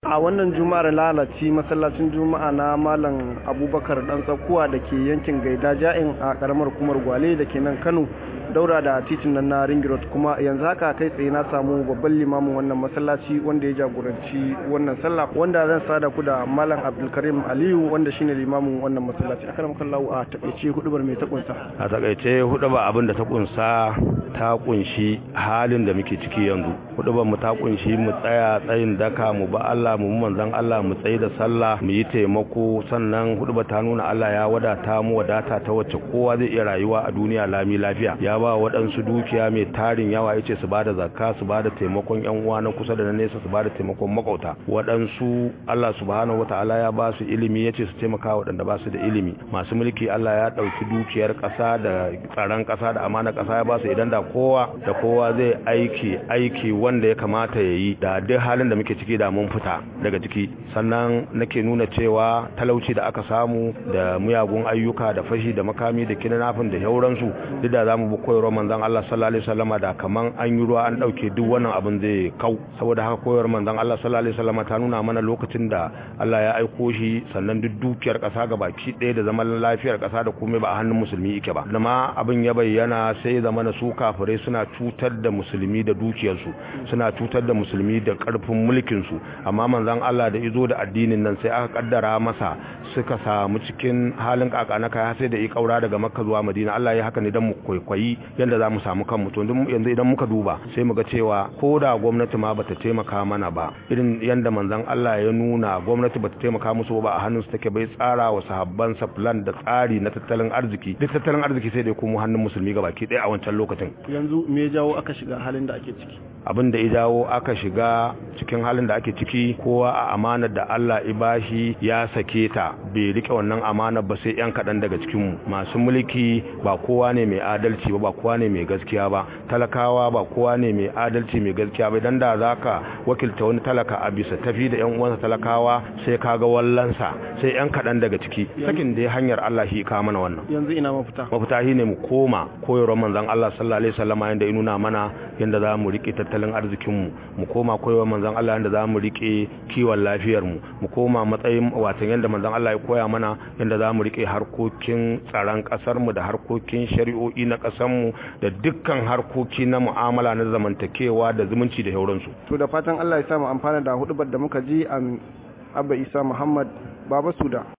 a wannan juma'ar lalaci masallacin juma'a na malam abubakar dan tsakuwa da ke yankin gaida ja'in a karamar kumar gwale da ke nan kano daura da titin nan na ring road kuma yanzu haka kai tsaye na samu babban limamin wannan masallaci wanda ya jagoranci wannan sallah wanda zan sada ku da malam abdulkarim aliyu wanda shine limamin wannan masallaci akaram kallahu a takaice hudubar mai ta kunsa a takaice hudubar abin da ta kunsa ta kunshi halin da muke ciki yanzu hudubar mu ta kunshi mu tsaya tsayin daka mu ba Allah mu manzon Allah mu tsayi da sallah mu yi taimako sannan hudubar ta nuna Allah ya wadata mu wadata ta wacce kowa zai iya rayuwa a duniya lami lafiya ya ba waɗansu dukiya mai tarin yawa yace su bada zakka su bada taimakon yan uwa na kusa da na nesa su bada taimakon makauta waɗansu Allah subhanahu wataala ya ba su ilimi yace su taimaka waɗanda ba su da ilimi masu mulki Allah ya ɗauki dukiyar ƙasa da tsaron ƙasa da amana ƙasa ya ba su idan da kowa da kowa zai aiki aiki wanda ya kamata ya yi da duk halin da muke ciki da mun fita daga ciki sannan nake nuna cewa talauci da aka samu da muyagun ayyuka da fashi da makami da kinanafin da yauransu duk da zamu bi koyarwar manzon Allah sallallahu alaihi wasallama da kaman an yi ruwa an dauke duk wannan abin zai kau saboda haka koyarwar manzon Allah sallallahu alaihi wasallama ta nuna mana lokacin da Allah ya aiko shi sannan duk dukiyar kasa baki ɗaya da zaman lafiyar kasa da komai ba a hannun musulmi yake ba amma abin ya bayyana sai zamana su kafirai suna cutar da musulmi da dukiyarsu suna cutar da musulmi da karfin mulkin su amma manzon Allah da izo da addinin nan sai aka kaddara masa suka samu cikin halin kakana kai sai da ya kaura daga Makka zuwa Madina Allah ya haka ne dan mu kwaikwayi yanda zamu samu kanmu to yanzu idan muka duba sai mu ga cewa ko da gwamnati ma bata taimaka mana ba irin yanda manzon Allah ya nuna gwamnati bata taimaka musu ba a hannun su take bai tsara wa sahabban sa plan da tsari na tattalin arziki duk tattalin arziki sai da kuma hannun musulmi gabaki ɗaya a wancan lokacin yanzu me ya jawo aka shiga halin da ake ciki abin da ya jawo aka shiga cikin halin da ake ciki kowa a amanar da Allah ibashi ya sake ta bai rike wannan amanar ba sai yan kaɗan daga cikinmu masu mulki ba kowa ne mai adalci ba ba kowa ne mai gaskiya ba talakawa ba kowa ne mai adalci mai gaskiya ba idan da zaka wakilta wani talaka a bisa tafi da yan uwansa talakawa sai kaga wallansa sai yan kaɗan daga ciki sakin da hanyar Allah shi ka mana wannan yanzu ina mafita mafita shine mu koma koyarwar manzon Allah sallallahu alaihi wasallam yanda ya nuna mana yanda za mu rike tattalin arzikinmu mu koma koyarwar manzon Allah yanda za mu rike kiwon lafiyarmu mu koma matsayin watan yanda manzon Allah ya koya mana yanda za mu rike harkokin tsaron kasarmu da harkokin shari'o'i na kasarmu da dukkan harkoki na mu'amala na zamantakewa da zumunci da sauransu to da fatan Allah ya samu amfana da hudubar da muka ji a Abba Isa Muhammad Baba Suda